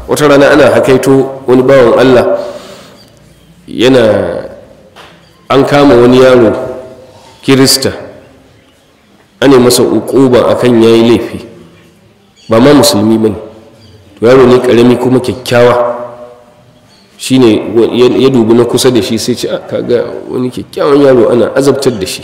wata rana ana hakaito wani bawan allah yana an kama wani yaro kirista ana masa ukuba akan yayi laifi ba ma musulmi bane to yaro ne karami kuma kyakkyawa shine ya dubi na kusa da shi sai ce kaga wani kyakkyawan yaro ana azabtar da shi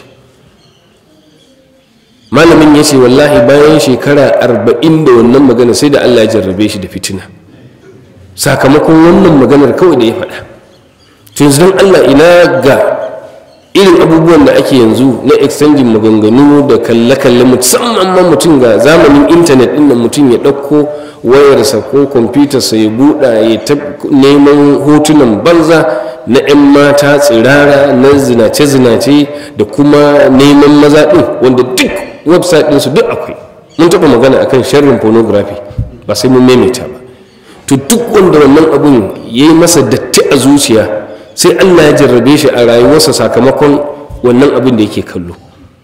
malamin ya ce wallahi bayan shekara arba'in da wannan magana sai da allah ya jarrabe shi da fitina sakamakon wannan maganar kawai da ya faɗa to yanzu don allah ina ga irin abubuwan da ake yanzu na exchanging maganganu da kalle-kalle musamman ma mutum ga zamanin intanet ɗin da mutum ya ɗauko wayarsa ko kwamfutarsa ya buɗa ya ta neman hotunan banza na 'yan mata tsirara na zinace-zinace da kuma neman maza ɗin wanda duk website ɗinsu duk akwai mun taɓa magana akan sharrin pornography ba sai mun maimaita ba to duk wanda wannan abun ya yi masa datti a zuciya sai allah ya jarrabe shi a rayuwarsa sakamakon wannan abin da yake kallo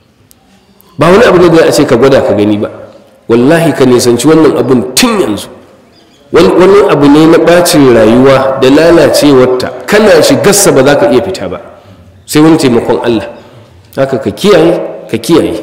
ba wani abu ne da a ce ka gwada ka gani ba wallahi ka nisanci wannan abun tun yanzu wani abu ne na ɓacin rayuwa da lalacewarta kana shigarsa ba za ka iya fita ba sai wani taimakon allah haka ka kiyaye ka kiyaye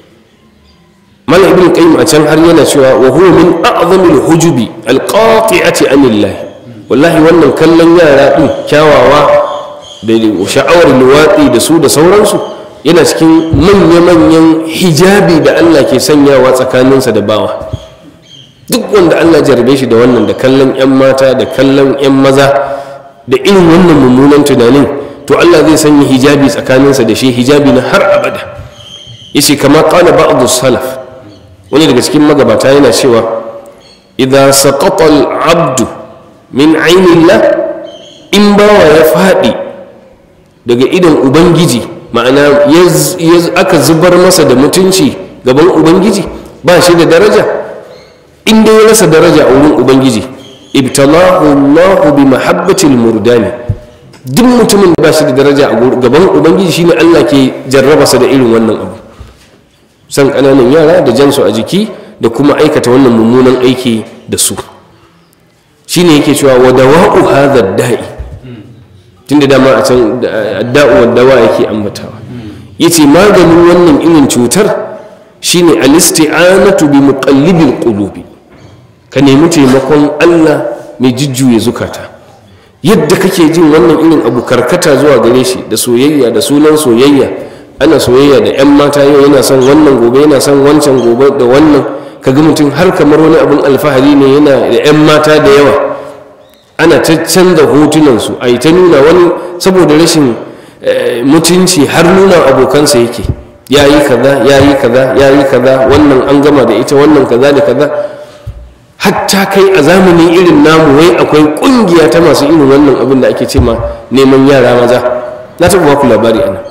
mala ibn qayyim a can har yana cewa wa huwa min a'zamil hujubi alqati'ati anillah wallahi wannan kallon yara din kyawawa da sha'awar luwatsi da su da sauransu yana cikin manya-manyan hijabi da Allah ke sanyawa tsakaninsa da bawa duk wanda Allah jarabe shi da wannan da kallon 'yan mata da kallon 'yan maza da irin wannan mummunan tunanin to Allah zai sanya hijabi tsakaninsa da shi hijabi na har abada yace kama qala ba'd salaf wani daga cikin magabata yana cewa idan saqata al-abdu min ainillah in bawa ya faɗi daga idon ubangiji ma'ana aka zubar masa da mutunci gaban ubangiji ba shi da daraja in dai ya rasa daraja a wurin ubangiji ibtalahu allahu bi mahabbatil murdani duk mutumin da ba shi da daraja a gaban ubangiji shine allah ke jarrabasa da irin wannan abu san ƙananan yara da jansu a jiki da kuma aikata wannan mummunan aiki da su shine yake cewa wa dawa'u hadha da'i tunda dama a can da'u wa dawa yake ambatawa yace maganin wannan irin cutar shine al-isti'anatu bi muqallibil qulubi ka nemi taimakon Allah mai jujjuya zukata yadda kake jin wannan irin abu karkata zuwa gare shi da soyayya da sunan soyayya ana soyayya da 'yan mata yau yana son wannan gobe yana son wancan gobe da wannan kaga mutum har kamar wani abin alfahari ne yana da 'yan mata da yawa ana ta canza hotunansu a yi ta nuna wani saboda rashin mutunci har nuna abokansa yake ya yi kaza ya yi kaza ya yi kaza wannan an gama da ita wannan kaza da kaza hatta kai a zamanin irin namu wai akwai kungiya ta masu irin wannan abin da ake ce ma neman yara maza na taɓa baku labari ana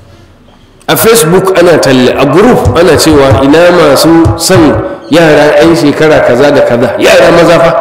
a facebook ana talle a group ana cewa ina masu son yara 'yan shekara kaza da kaza yara maza fa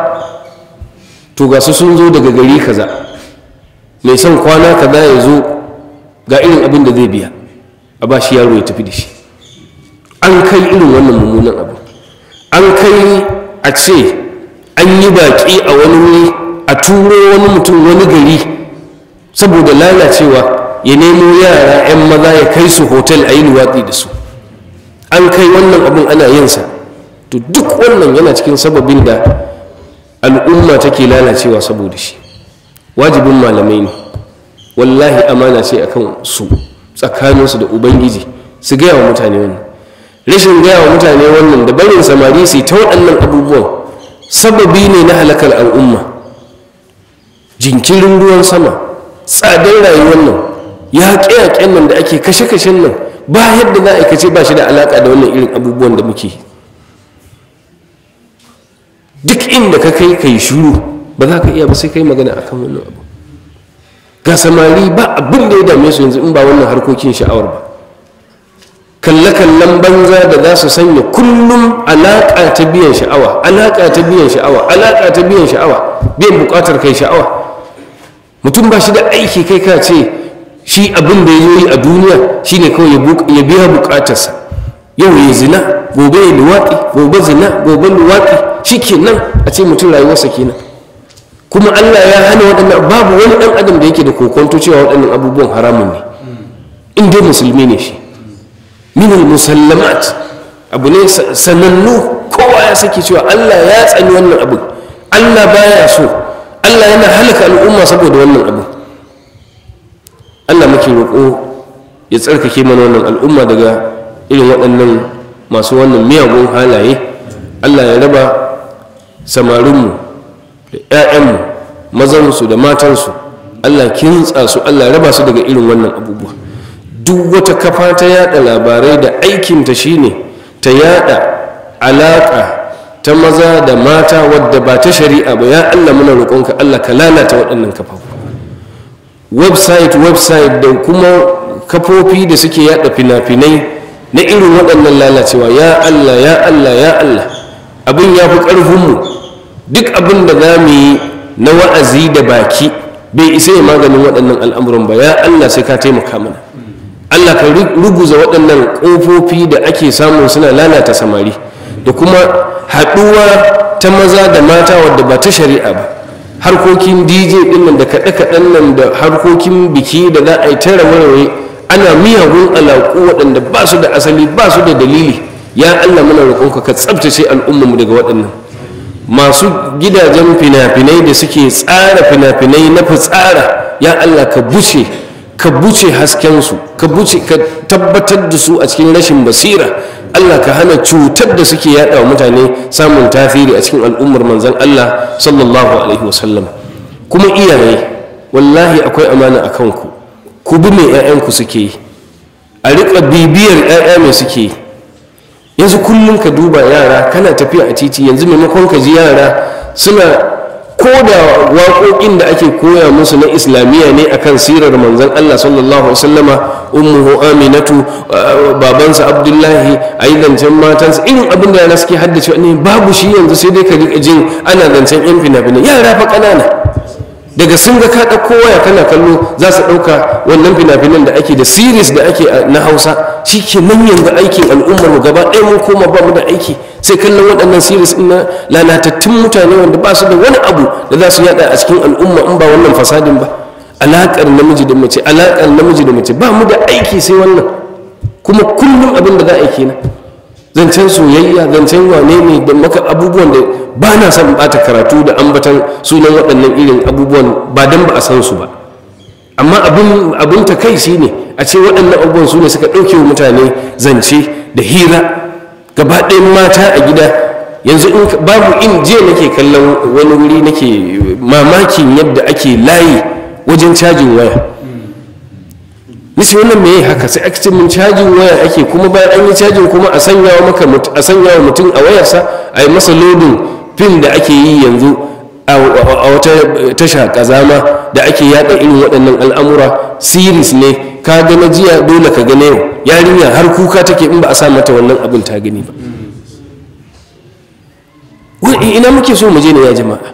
to ga su sun zo daga gari kaza mai son kwana kaza ya zo ga irin abin da zai biya a ba shi yaro ya tafi da shi an kai irin wannan mummunan abu an kai a ce an yi baƙi a wani wuri a turo wani mutum wani gari saboda lalacewa ya nemo yara 'yan maza ya kai su hotel a yi luwatsi da su an kai wannan abin ana yinsa to duk wannan yana cikin sababin da al'umma take lalacewa saboda shi wajibin malamai ne wallahi amana ce akan su tsakaninsu da ubangiji su gaya wa mutane wannan rashin gaya wa mutane wannan da barin samari su ta waɗannan abubuwan sababi ne na halakar al'umma jinkirin ruwan sama tsadar rayuwar nan yaƙe-yaƙen nan da ake kashe-kashen nan ba yadda za a aikace ba shi da alaƙa da wannan irin abubuwan da muke duk inda ka kai kai shuru ba za ka iya ba sai kai magana akan wannan abu ga samari ba abin da ya dame su yanzu in ba wannan harkokin sha'awar ba kalle-kallen banza da za su sanya kullum alaƙa ta biyan sha'awa alaƙa ta biyan sha'awa alaƙa ta biyan sha'awa biyan buƙatar kai sha'awa mutum ba shi da aiki kai ka ce shi abin da ya yi a duniya shine kawai ya biya buƙatarsa yau ya zina gobe ya luwaɗi gobe zina gobe luwaɗi shi kenan a ce mutum rayuwarsa kenan kuma allah ya hana waɗannan babu wani ɗan adam da yake da kokonto cewa waɗannan abubuwan haramun ne in dai musulmi ne shi minal musallamat abu ne sanannu kowa ya saki cewa allah ya tsani wannan abu allah baya so allah yana halaka al'umma saboda wannan abu allah muke roƙo ya tsarkake mana wannan al'umma daga irin waɗannan masu wannan miyagun halaye allah ya raba samarinmu da 'ya'yanmu mazansu da matansu allah kintsa su allah ya raba su daga irin wannan abubuwa duk wata kafa ta yada labarai da aikinta shine ta yada alaƙa ta maza da mata wadda ba ta shari'a ba ya allah muna roƙonka allah ka lalata waɗannan kafafu website website da kuma kafofi da suke yada fina-finai na irin waɗannan lalacewa ya allah ya allah ya allah abin ya fi ƙarfinmu duk abin da za mu yi na wa'azi da baki bai isa ya maganin waɗannan al'amuran ba ya allah sai ka taimaka mana allah ka ruguza waɗannan ƙofofi da ake samun suna lalata samari da kuma haɗuwa ta maza da mata wadda ba ta shari'a ba harkokin dj ɗin nan da kaɗe-kaɗen nan da harkokin biki da za a yi tara warware ana miyagun alaƙu waɗanda ba su da asali ba su da dalili ya allah muna roƙonka ka tsabtace al'ummarmu daga waɗannan masu gidajen fina-finai da suke tsara fina-finai na fitsara ya allah ka buce ka buce haskensu ka buce ka tabbatar da su a cikin rashin basira allah ka hana cutar da suke yada wa mutane samun tasiri a cikin al'ummar manzan allah sallallahu alaihi wasallam kuma iyaye wallahi akwai amana a kanku ku bi mai 'ya'yanku suke yi a riƙa bibiyar 'ya'ya mai suke yi yanzu kullum ka duba yara kana tafiya a titi yanzu maimakon ka ji yara suna ko da waƙoƙin da ake koya musu na islamiyya ne akan sirar manzon Allah sallallahu alaihi wasallama ummuhu aminatu babansa abdullahi ayi zancen matansa irin abin da yara suke haddace ne babu shi yanzu sai dai ka riƙa jin ana zancen yan fina-finai yara fa ƙanana daga sun ga ka ɗauko waya kana kallo za su ɗauka wannan fina-finan da ake da series da ake na hausa shi ke nan yanzu aikin al'ummar mu gaba ɗaya mun koma ba mu da aiki sai kallon waɗannan series ɗin na lalatattun mutane wanda ba su da wani abu da za su yada a cikin al'umma in ba wannan fasadin ba alaƙar namiji da mace alaƙar namiji da mace ba mu da aiki sai wannan kuma kullum abin da za a yi kenan zancen soyayya zancen wane ne da maka abubuwan da ba na son bata karatu da ambatan sunan waɗannan irin abubuwan ba don ba a san su ba amma abin abin ta kai shi ne a ce waɗannan abubuwan su ne suka ɗauke wa mutane zance da hira gaba ɗayan mata a gida yanzu in babu in jiya nake kallon wani wuri nake mamakin yadda ake layi wajen cajin waya nisi wannan me haka sai aka ce mun cajin waya ake kuma bayan an yi cajin kuma a sanya wa maka a sanya wa mutum a wayarsa a yi masa lodin fim da ake yi yanzu a wata tasha kazama da ake yada irin waɗannan al'amura siris ne ka ga na jiya dole ka gane yau yarinya har kuka take in ba a sa mata wannan abin ta gani ba ina muke so mu je ne ya jama'a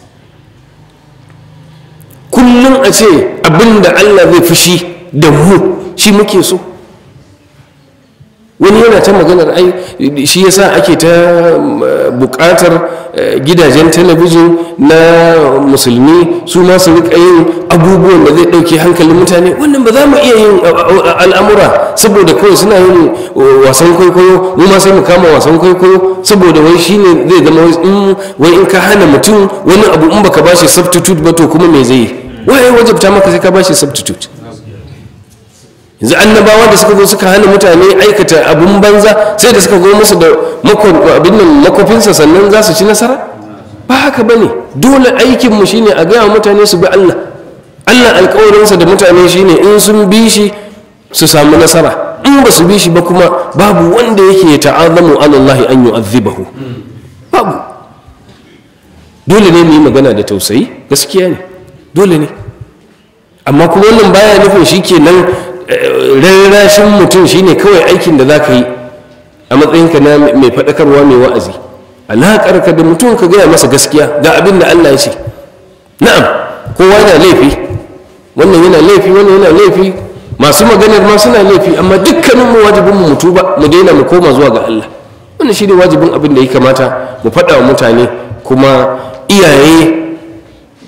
kullum a ce abin da allah zai fushi da mu shi muke so wani yana ta maganar ai shi yasa ake ta bukatar gidajen talabijin na musulmi su ma su rika yin abubuwan da zai dauke hankalin mutane wannan ba za mu iya yin al'amura saboda kawai suna yin wasan kwaikwayo mu ma sai mu kama wasan kwaikwayo saboda wai shine zai zama wai in ka hana mutum wani abu in baka bashi substitute ba to kuma me zai yi waye wajabta maka sai ka bashi substitute yanzu annabawa da suka zo suka hana mutane aikata abun banza sai da suka zo musu da abin nan makofinsa sannan za su ci nasara ba haka ba ne dole aikinmu shine a gaya mutane su bi allah allah alkawarinsa da mutane shine in sun bi shi su samu nasara in ba su bi shi ba kuma babu wanda yake ta'azamu alallahi an yu'azzibahu babu dole ne mu yi magana da tausayi gaskiya ne dole ne amma kuma wannan baya nufin shi kenan rarrashin mutum shine kawai aikin da za ka yi a matsayinka na mai faɗakarwa mai wa'azi alaƙarka da mutum ka gaya masa gaskiya ga abin da allah ya ce na'am kowa yana laifi wannan yana laifi wannan yana laifi masu maganar ma suna laifi amma dukkanin mu wajibin mu mutu ba mu daina mu koma zuwa ga allah wannan shine wajibin abin da ya kamata mu faɗa wa mutane kuma iyaye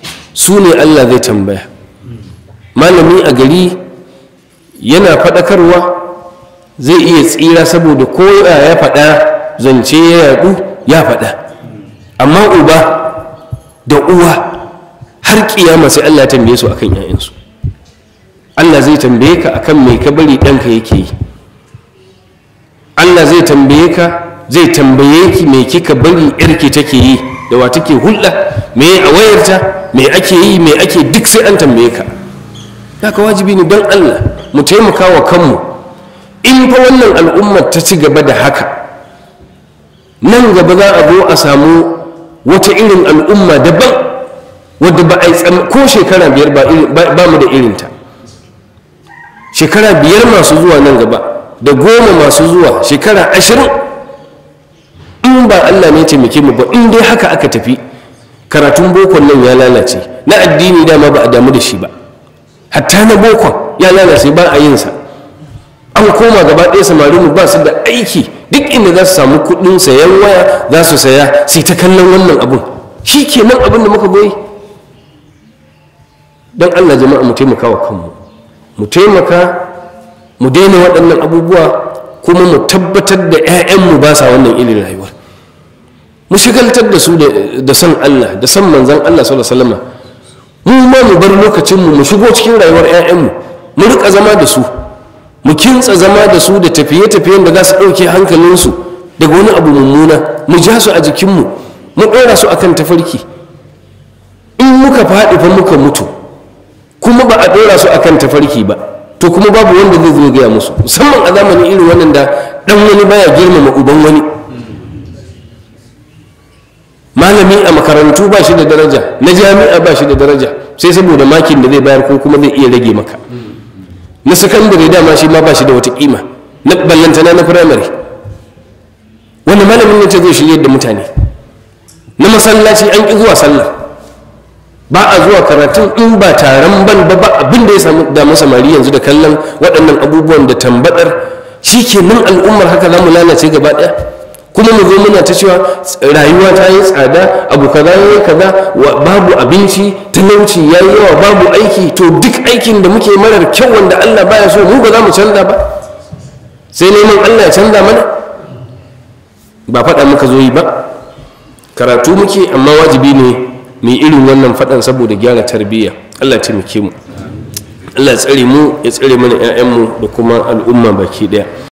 su ne allah zai tambaya malami a gari yana faɗakarwa zai iya tsira saboda ko ya faɗa zance ya yaɗu ya faɗa amma uba da uwa har kiyama sai allah tambaye su akan 'ya'yansu allah zai tambaye ka akan mai ka bari ɗanka yake yi allah zai tambaye ka zai tambaye ki me kika bari yarki take yi da wa take hulɗa me a wayarta me ake yi me ake duk sai an tambaye ka haka wajibi ne don allah mu taimaka wa kanmu in fa wannan al'ummar ta ci gaba da haka nan gaba za a zo a samu wata irin al'umma daban wadda ba a yi ko shekara biyar ba mu da irinta shekara biyar masu zuwa nan gaba da goma masu zuwa shekara ashirin in ba allah ne taimake mu ba in dai haka aka tafi karatun bokon nan ya lalace na addini dama ba a damu da shi ba hatta na bokon ya lalace ba a yinsa an koma gaba ɗaya samari mu ba su da aiki duk inda za su samu kuɗin sayan waya za su saya sai ta kallon wannan abun shi ke nan abin da muka goyi don allah jama'a mu taimaka wa kanmu mu taimaka mu daina waɗannan abubuwa kuma mu tabbatar da 'ya'yanmu ba sa wannan irin rayuwar mu shigaltar da su da son allah da son manzan allah sallallahu alaihi wasallam mu ma mu bar lokacinmu mu shigo cikin rayuwar 'ya'yanmu mu rika zama da su mu kintsa zama da su da tafiye-tafiyen da za su ɗauke hankalinsu daga wani abu mummuna mu ja su a jikinmu mu ɗora su akan tafarki in muka faɗi fa muka mutu kuma ba a ɗora su akan tafarki ba to kuma babu wanda zai zo gaya musu musamman a zamanin irin wannan da ɗan wani baya girmama uban wani malami a makarantu ba shi da daraja na jami'a ba shi da daraja sai saboda makin da zai bayar ko kuma zai iya rage maka na sakandare dama shi ma ba shi da wata kima na ballantana na firamare wani malamin ne ce zai shirye da mutane na masallaci an ƙi zuwa sallah ba a zuwa karatun in ba taron ban ba ba abin da ya samu damu samari yanzu da kallon waɗannan abubuwan da tambadar shi ke nan al'ummar haka za mu lalace gaba ɗaya kuma mu zo muna ta cewa rayuwa ta yi tsada abu kaza ya yi kaza babu abinci talauci ya yi yawa babu aiki to duk aikin da muke marar kyau wanda allah baya so mu ba za mu canza ba sai neman allah ya canza mana ba faɗa muka zo yi ba karatu muke amma wajibi ne mu yi irin wannan faɗan saboda gyara tarbiyya allah taimake mu allah ya tsare mu ya tsare mana 'ya'yanmu da kuma al'umma baki ɗaya